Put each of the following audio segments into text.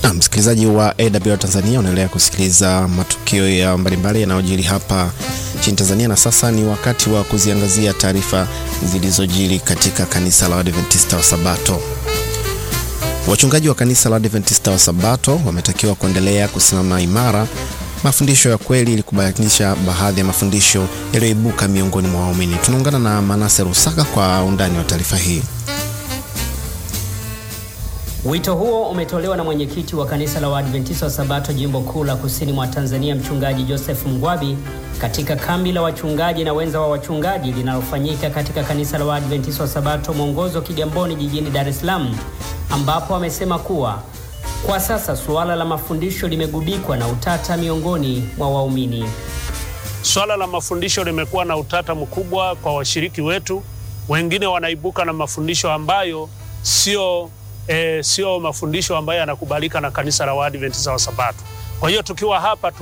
Na msikilizaji wa AWR Tanzania unaendelea kusikiliza matukio ya mbalimbali yanayojiri hapa nchini Tanzania, na sasa ni wakati wa kuziangazia taarifa zilizojiri katika kanisa la Waadventista wa Sabato. Wachungaji wa kanisa la Waadventista wa Sabato wametakiwa kuendelea kusimama imara mafundisho ya kweli ili kubainisha baadhi ya mafundisho yaliyoibuka miongoni mwa waumini. Tunaungana na Manase Rusaka kwa undani wa taarifa hii. Wito huo umetolewa na mwenyekiti wa kanisa la Waadventista wa Sabato jimbo kuu la kusini mwa Tanzania, mchungaji Joseph Mgwabi katika kambi la wachungaji na wenza wa wachungaji linalofanyika katika kanisa la Waadventista wa Sabato Mwongozo Kigamboni jijini Dar es Salaam, ambapo amesema kuwa kwa sasa suala la mafundisho limegubikwa na utata miongoni mwa waumini. Swala la mafundisho limekuwa na utata mkubwa kwa washiriki wetu. Wengine wanaibuka na mafundisho ambayo sio E, sio mafundisho ambayo yanakubalika na kanisa la Waadventista wa Sabato. Kwa hiyo tukiwa hapa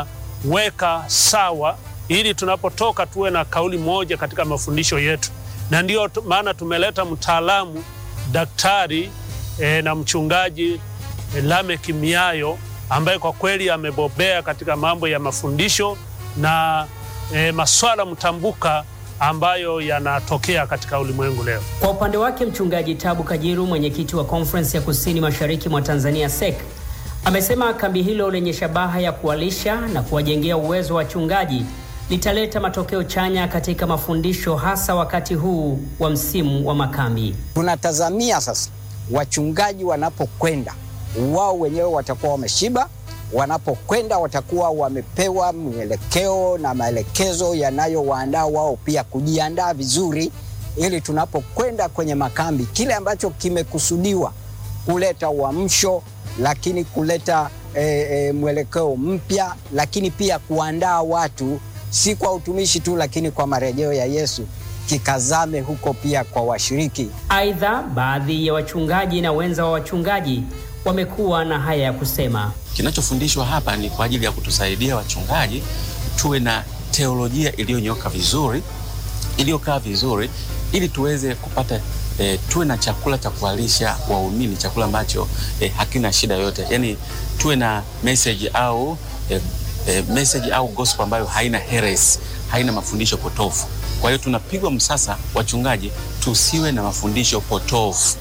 tunaweka sawa ili tunapotoka tuwe na kauli moja katika mafundisho yetu, na ndiyo maana tumeleta mtaalamu daktari e, na mchungaji e, Lamek Miayo ambaye kwa kweli amebobea katika mambo ya mafundisho na e, maswala mtambuka ambayo yanatokea katika ulimwengu leo. Kwa upande wake mchungaji Tabu Kajiru, mwenyekiti wa Conference ya Kusini Mashariki mwa Tanzania SEC, amesema kambi hilo lenye shabaha ya kuwalisha na kuwajengea uwezo wa wachungaji litaleta matokeo chanya katika mafundisho, hasa wakati huu wa msimu wa makambi. Tunatazamia sasa wachungaji wanapokwenda, wao wenyewe watakuwa wameshiba wanapokwenda watakuwa wamepewa mwelekeo na maelekezo yanayowaandaa wao pia kujiandaa vizuri, ili tunapokwenda kwenye makambi, kile ambacho kimekusudiwa kuleta uamsho, lakini kuleta e, e, mwelekeo mpya, lakini pia kuandaa watu si kwa utumishi tu, lakini kwa marejeo ya Yesu kikazame huko pia kwa washiriki. Aidha, baadhi ya wachungaji na wenza wa wachungaji wamekuwa na haya ya kusema. Kinachofundishwa hapa ni kwa ajili ya kutusaidia wachungaji tuwe na teolojia iliyonyoka vizuri, iliyokaa vizuri, ili tuweze kupata e, tuwe na chakula cha kuwalisha waumini, chakula ambacho e, hakina shida yote, yaani tuwe na message au e, e, message au gospel ambayo haina heresy, haina mafundisho potofu. Kwa hiyo tunapigwa msasa wachungaji tusiwe na mafundisho potofu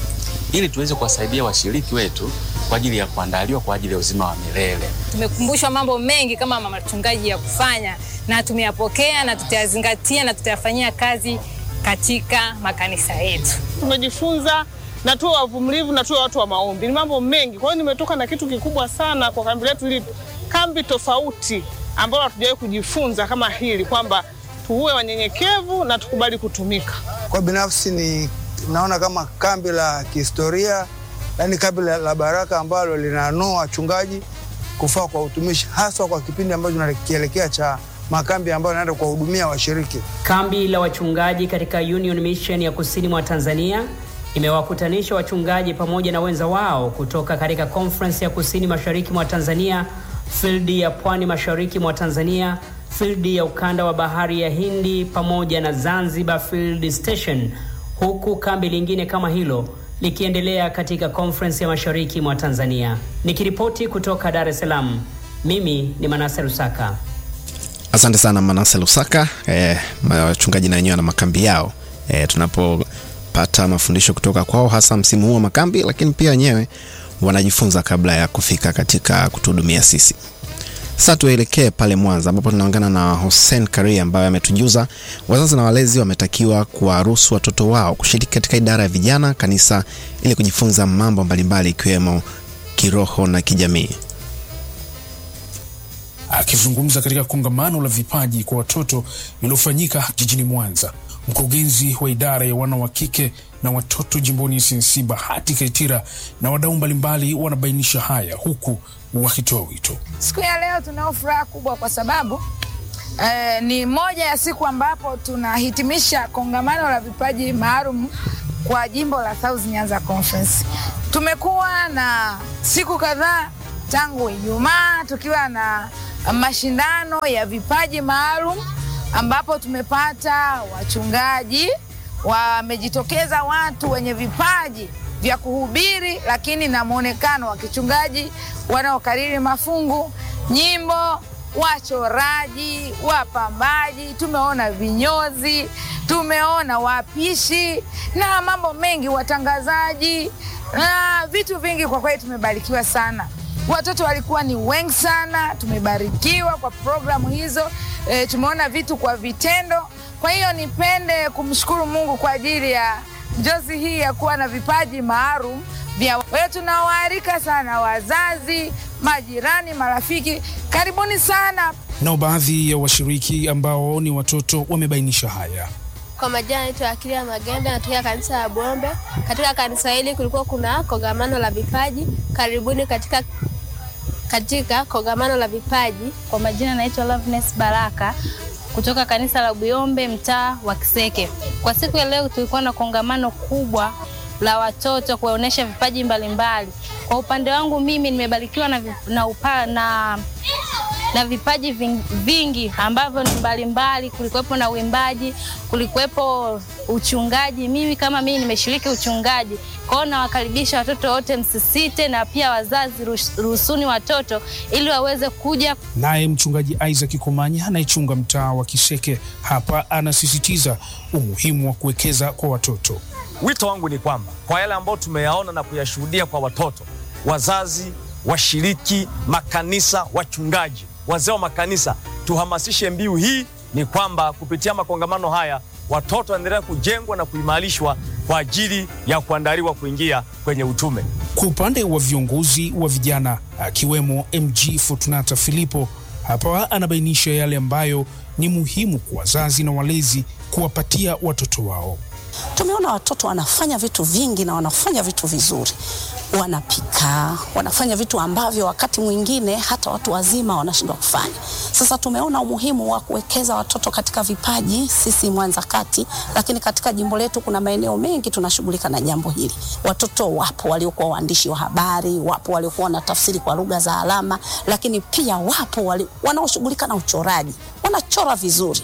ili tuweze kuwasaidia washiriki wetu kwa ajili ya kuandaliwa kwa ajili ya uzima wa milele. Tumekumbushwa mambo mengi kama mama wachungaji ya kufanya na tumeyapokea na tutayazingatia na tutayafanyia kazi katika makanisa yetu. Tumejifunza na tuwe wavumilivu na tuwe watu wa maombi. Ni mambo mengi. Kwa hiyo nimetoka na kitu kikubwa sana kwa kambi letu hili, kambi tofauti ambalo hatujawahi kujifunza kama hili, kwamba tuwe wanyenyekevu na tukubali kutumika. Kwa binafsi ni naona kama kambi la kihistoria, yaani kambi la baraka ambalo linanoa wachungaji kufaa kwa utumishi, haswa kwa kipindi ambacho tunakielekea cha makambi ambayo yanaenda kuwahudumia washiriki. Kambi la wachungaji katika Union Mission ya kusini mwa Tanzania imewakutanisha wachungaji pamoja na wenza wao kutoka katika Conference ya kusini mashariki mwa Tanzania, field ya pwani mashariki mwa Tanzania, field ya ukanda wa bahari ya Hindi pamoja na Zanzibar Field Station huku kambi lingine kama hilo likiendelea katika Conference ya mashariki mwa Tanzania. Nikiripoti kutoka Dar es Salaam, mimi ni Manase Rusaka. Asante sana Manase Rusaka. E, wachungaji na wenyewe na makambi yao e, tunapopata mafundisho kutoka kwao hasa msimu huu wa makambi, lakini pia wenyewe wanajifunza kabla ya kufika katika kutuhudumia sisi. Sasa tuelekee pale Mwanza ambapo tunaungana na Hussein Karia ambaye ametujuza wazazi na walezi wametakiwa kuwaruhusu watoto wao kushiriki katika idara ya vijana kanisa ili kujifunza mambo mbalimbali ikiwemo kiroho na kijamii. Akizungumza katika kongamano la vipaji kwa watoto lililofanyika jijini Mwanza, mkurugenzi wa idara ya wana wa kike na watoto jimboni SNC Bahati Kaitira na wadau mbalimbali wanabainisha haya huku wakitoa wito. Siku ya leo tunao furaha kubwa kwa sababu eh, ni moja ya siku ambapo tunahitimisha kongamano la vipaji maalum kwa jimbo la South Nyanza Conference. Tumekuwa na siku kadhaa tangu Ijumaa tukiwa na mashindano ya vipaji maalum ambapo tumepata wachungaji, wamejitokeza watu wenye vipaji vya kuhubiri, lakini na mwonekano wa kichungaji, wanaokariri mafungu, nyimbo, wachoraji, wapambaji, tumeona vinyozi, tumeona wapishi na mambo mengi, watangazaji na vitu vingi. Kwa kweli tumebarikiwa sana. Watoto walikuwa ni wengi sana, tumebarikiwa kwa programu hizo. E, tumeona vitu kwa vitendo. Kwa hiyo nipende kumshukuru Mungu kwa ajili ya njozi hii ya kuwa na vipaji maalum vya wewe. Tunawaalika sana wazazi, majirani, marafiki, karibuni sana. Nao baadhi ya washiriki ambao ni watoto wamebainisha haya. Kwa majina naitwa Akilia Magembe, natokea kanisa la Bombe. Katika kanisa hili kulikuwa kuna kongamano la vipaji. Karibuni katika katika kongamano la vipaji. Kwa majina naitwa Loveness Baraka kutoka kanisa la Buyombe mtaa wa Kiseke. Kwa siku ya leo tulikuwa na kongamano kubwa la watoto kuwaonyesha vipaji mbalimbali. Kwa upande wangu mimi nimebarikiwa na, na, upa, na na vipaji vingi ambavyo ni mbalimbali. Kulikuwepo na uimbaji, kulikuwepo uchungaji. Mimi kama mimi nimeshiriki uchungaji, kwa hiyo nawakaribisha watoto wote, msisite, na pia wazazi, ruhusuni watoto ili waweze kuja. Naye mchungaji Isaac Kumanya anayechunga mtaa wa Kiseke hapa anasisitiza umuhimu wa kuwekeza kwa watoto. Wito wangu ni kwamba kwa yale ambayo tumeyaona na kuyashuhudia kwa watoto, wazazi, washiriki, makanisa, wachungaji wazee wa makanisa tuhamasishe mbiu hii, ni kwamba kupitia makongamano haya watoto waendelea kujengwa na kuimarishwa kwa ajili ya kuandaliwa kuingia kwenye utume. Kwa upande wa viongozi wa vijana akiwemo MG Fortunata Filipo, hapa anabainisha yale ambayo ni muhimu kwa wazazi na walezi kuwapatia watoto wao. Tumeona watoto wanafanya vitu vingi na wanafanya vitu vizuri, wanapika, wanafanya vitu ambavyo wakati mwingine hata watu wazima wanashindwa kufanya. Sasa tumeona umuhimu wa kuwekeza watoto katika vipaji, sisi Mwanza Kati, lakini katika jimbo letu kuna maeneo mengi tunashughulika na jambo hili. Watoto wapo waliokuwa waandishi wa habari, wapo waliokuwa wanatafsiri kwa lugha za alama, lakini pia wapo wali, wanaoshughulika na uchoraji, wanachora vizuri.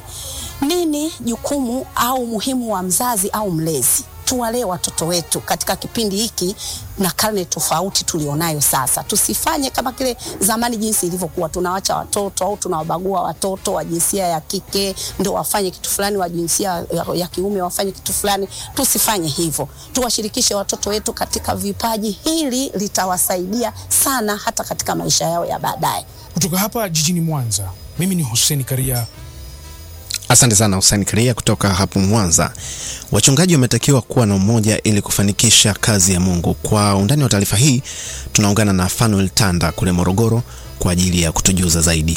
Nini jukumu au muhimu wa mzazi au mlezi? Tuwalee watoto wetu katika kipindi hiki na karne tofauti tulionayo sasa. Tusifanye kama kile zamani jinsi ilivyokuwa, tunawacha watoto au tunawabagua watoto wa jinsia ya kike ndio wafanye kitu fulani, wa jinsia ya, ya kiume wafanye kitu fulani. Tusifanye hivyo, tuwashirikishe watoto wetu katika vipaji. Hili litawasaidia sana hata katika maisha yao ya baadaye. Kutoka hapa jijini Mwanza, mimi ni Hussein Karia. Asante sana Hussein Karia kutoka hapo Mwanza. Wachungaji wametakiwa kuwa na umoja ili kufanikisha kazi ya Mungu. Kwa undani wa taarifa hii, tunaungana na Fanuel Tanda kule Morogoro kwa ajili ya kutujuza zaidi.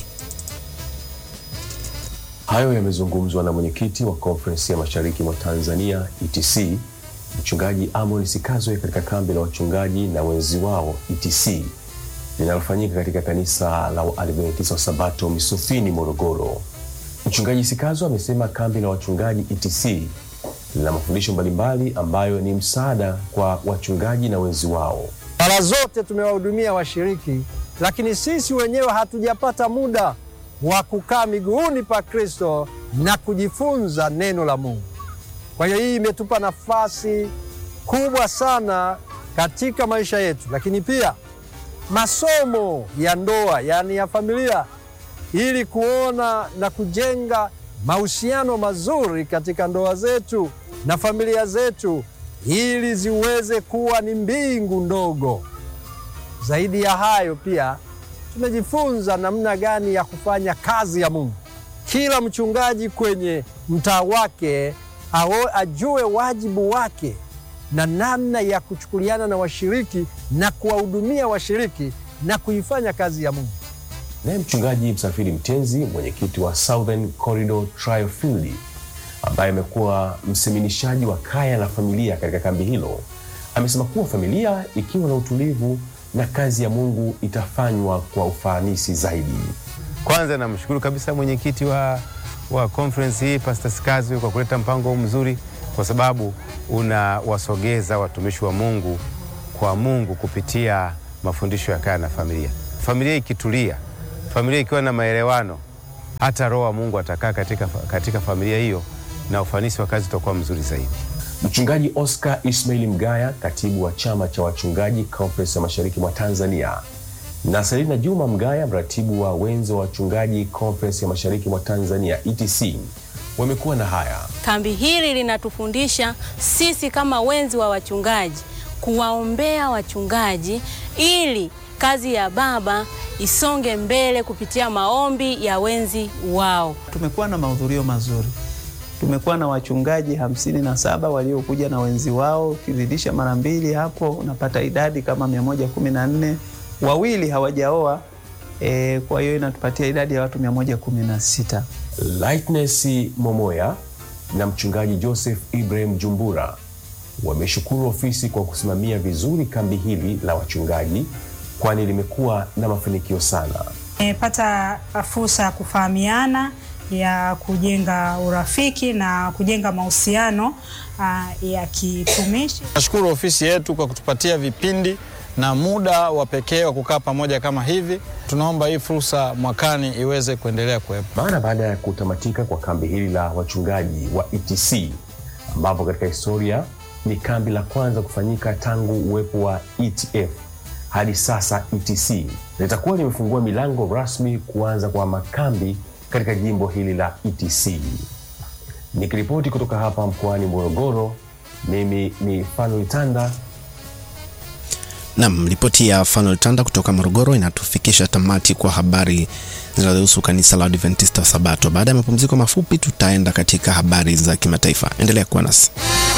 Hayo yamezungumzwa na mwenyekiti wa Konferensi ya Mashariki mwa Tanzania ETC, Mchungaji Amon Sikazwe katika kambi la wachungaji na wenzi wao ETC linalofanyika katika kanisa la Waadventista wa Sabato Misufini, Morogoro. Mchungaji Sikazo amesema kambi la wachungaji ETC lina mafundisho mbalimbali ambayo ni msaada kwa wachungaji na wenzi wao. Mara zote tumewahudumia washiriki, lakini sisi wenyewe hatujapata muda wa kukaa miguuni pa Kristo na kujifunza neno la Mungu. Kwa hiyo hii imetupa nafasi kubwa sana katika maisha yetu, lakini pia masomo ya ndoa, yaani ya familia ili kuona na kujenga mahusiano mazuri katika ndoa zetu na familia zetu ili ziweze kuwa ni mbingu ndogo. Zaidi ya hayo, pia tumejifunza namna gani ya kufanya kazi ya Mungu. Kila mchungaji kwenye mtaa wake awe ajue wajibu wake na namna ya kuchukuliana na washiriki na kuwahudumia washiriki na kuifanya kazi ya Mungu. Naye mchungaji Msafiri Mtenzi, mwenyekiti wa Southern Corridor Trial Field, ambaye amekuwa mseminishaji wa kaya na familia katika kambi hilo, amesema kuwa familia ikiwa na utulivu na kazi ya Mungu itafanywa kwa ufanisi zaidi. Kwanza namshukuru kabisa mwenyekiti wa, wa conference hii Pastor Sikazwe kwa kuleta mpango huu mzuri, kwa sababu unawasogeza watumishi wa Mungu kwa Mungu kupitia mafundisho ya kaya na familia. Familia ikitulia familia ikiwa na maelewano, hata roho wa Mungu atakaa katika, katika familia hiyo na ufanisi wa kazi utakuwa mzuri zaidi. Mchungaji Oscar Ismail Mgaya, katibu wa chama cha wachungaji Conference ya mashariki mwa Tanzania, na Selina Juma Mgaya, mratibu wa wenzo wa wachungaji Conference ya mashariki mwa Tanzania ETC, wamekuwa na haya. Kambi hili linatufundisha sisi kama wenzi wa wachungaji kuwaombea wachungaji ili kazi ya Baba isonge mbele kupitia maombi ya wenzi wao. Tumekuwa na mahudhurio mazuri, tumekuwa na wachungaji hamsini na saba waliokuja na wenzi wao, ukizidisha mara mbili hapo unapata idadi kama mia moja kumi na nne. Wawili hawajaoa e, kwa hiyo inatupatia idadi ya watu mia moja kumi na sita. Lightness Momoya na mchungaji Joseph Ibrahim Jumbura wameshukuru ofisi kwa kusimamia vizuri kambi hili la wachungaji, kwani limekuwa na mafanikio sana. Nimepata fursa ya kufahamiana, ya kujenga urafiki na kujenga mahusiano uh, ya kitumishi. Nashukuru ofisi yetu kwa kutupatia vipindi na muda wa pekee wa kukaa pamoja kama hivi. Tunaomba hii fursa mwakani iweze kuendelea kuwepo. Mara baada ya kutamatika kwa kambi hili la wachungaji wa ETC, ambapo katika historia ni kambi la kwanza kufanyika tangu uwepo wa ETF hadi sasa ETC litakuwa limefungua milango rasmi kuanza kwa makambi katika jimbo hili la ETC. Nikiripoti kutoka hapa mkoani Morogoro, mimi ni Fanuel Tanda. Nam, ripoti ya Fanuel Tanda kutoka Morogoro inatufikisha tamati kwa habari zinazohusu kanisa la Adventista wa Sabato. Baada ya mapumziko mafupi, tutaenda katika habari za kimataifa. Endelea kuwa nasi.